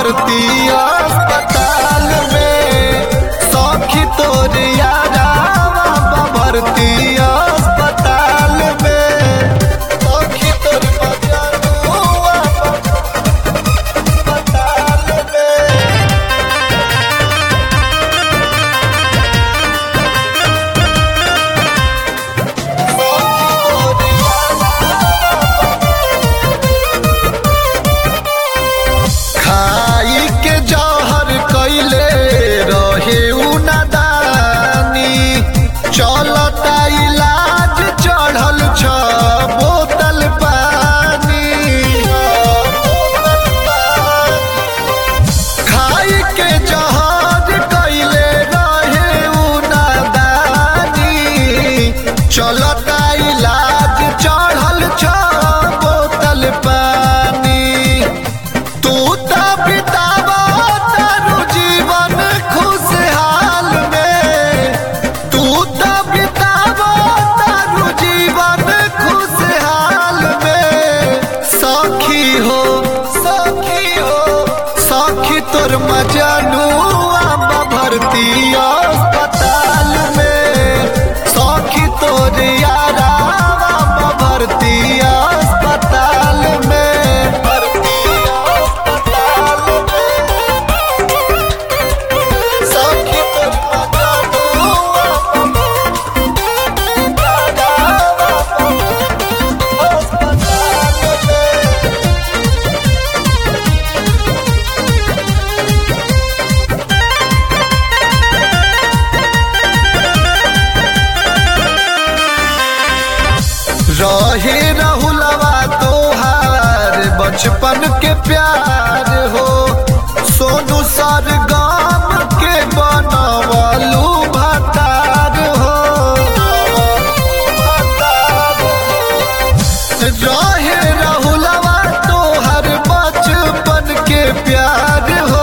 भर्ती अस्पताल में सौखी तोर यारावा भर्ती अस्पताल में सौखी तोर मजनुआ अस्पताल में खाई के जहर कैले रहे उ नादानी चलता इलाज चढ़ल छ बोतल पानी खाई के जहर कैले रहे उ नादानी चलता इलाज चढ़ल छ बोतल पानी तू तो बितावा तारू जीवन खुशहाल में तू तो बितावा तारू जीवन खुशहाल में सखी हो सखी हो सखी तोर मजनुआ भर्ती अस्पताल में सखी तोर यारावा भर्ती अस्पताल में भर्ती अस्पताल में सखी तोर मजनुआ अस्पताल में रहे रहुलवा तोहार बचपन के प्यार हो सोनू सर गाम के बनवलू भतार हो रहे रहुलवा तोहर बचपन के प्यार हो